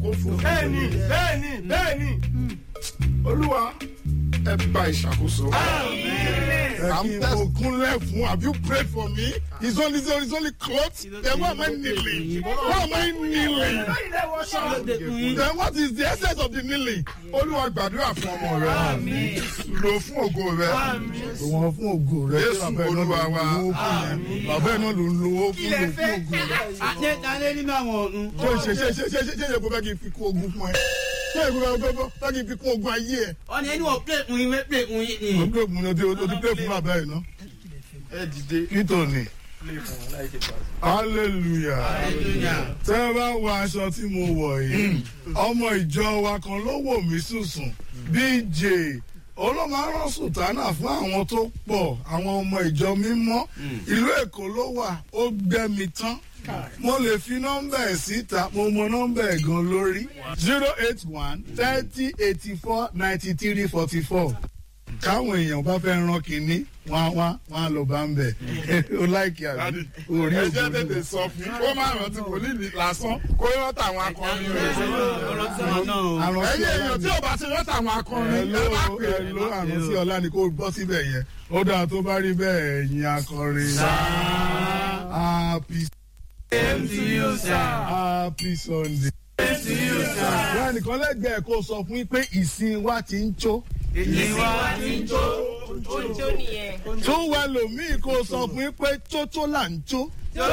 fún mi. bẹ́ẹ̀ni bẹ́ẹ̀ni bẹ́ẹ̀ni. olúwa ẹ gba ìṣàkóso. I'm kúnlẹ̀ fún have you prayed for me? It's only it's only cloth. Then why am I kneeling? Why am I kneeling? Then what is the essence of the kneeling? Olúwa gbàdúrà fún ọmọ rẹ. Lò fún ògo rẹ. wọn fún ògo rẹ Jésù bàbá ẹ̀ náà ló Olúwa wa. ń lo owó fún yẹn bàbá ẹ̀ náà ló ń lo owó fún lò fún ògo rẹ. àti alẹ́ nínú àwọn ọ̀run. Ṣé ṣe ṣe ṣe ṣe ṣe ṣe ṣe kó fẹ́ kí n fi kún ogun fún ẹ? Ṣé èkó fẹ́ fẹ́ kí n fi kún ogun ayé ẹ? wọ́n ní ẹni wọ́n plé kun yín plé kun yín ni. mo gbé mu ní o ti pé fún bàbá ẹ̀ náà. Ẹ dìde. kító ni hallelujah tẹ́ ẹ bá wọ aṣọ tí mo wọ̀ yìí ọmọ ìjọ wa kan ló wò mí sùsùn bj olómarán sùtánà fún àwọn tó pọ̀ àwọn ọmọ ìjọ mímọ́ ìlú èkó ló wà ó gbẹ́ mi tán mo lè fi nọ́mbà ẹ̀ síta mo mọ nọ́mbà ẹ̀ gan lórí zero eight one thirty eighty four ninety three forty four káwọn èèyàn bá fẹ́ rán kínní wọ́n wá wọ́n á lọ bá ń bẹ̀ ó láìkí àbí orí Ẹ jẹ́ òkú tètè sọ fún kó má rántí wòlíì lásán kó rántí àwọn akọrin rẹ̀. Ẹ̀yin èèyàn tí ò bá ti rántí àwọn akọrin ẹ ẹ̀ló bá pè é. ẹ̀ló àrùn sí ọlá ni kò bọ́ síbẹ̀ yẹn ó dáa tó bá rí bẹ́ẹ̀ ẹ̀yin akọrin happy happy sunday. wọ́n nìkan lẹ́gbẹ̀ẹ́ kó sọ fún yín pé ìsìn wa ti ń jó Ojo nìyẹn. tó wà lòmíì kó sọ fún yín pé tótó là ń jó.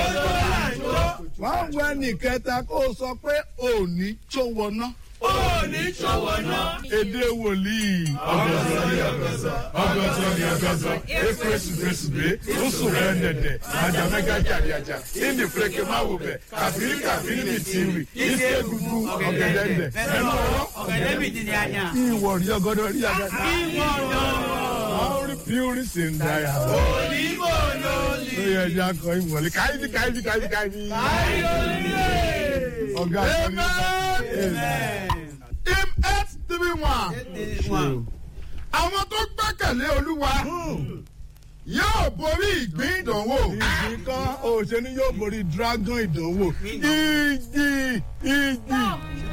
wọ́n wọ ẹnì kẹta kó sọ pé òní tó wọná. èdè wòlíì. ọgọsọ ni ọgọsọ ọgọsọ ni ọgọsọ efesu fesube oṣù rẹ nẹdẹ ajamẹga jàdíàjà indi fúrẹkẹ máa wò bẹ kàfírí kàfírí ní tìrì ìṣe egungun ọgẹdẹdẹ ẹnu ọwọ ọ̀gẹ̀dẹ̀ bìí ti di àjà. ìwọ rí ọgọdọ rí àgàtà. ìwọ lọ́wọ́. àwọn rí píórì sí ń dáyà. onímọ̀ lórí. ó yẹ ẹja kọ ìwọlé káyìí káyìí káyìí káyìí. ọgá Amen. Im eight three one. Àwọn tó gbẹ́kẹ̀lé Olúwa yóò borí ìgbín ìdánwò. ìjì kan òṣèlú yóò borí dragon ìdánwò ìjì ìjì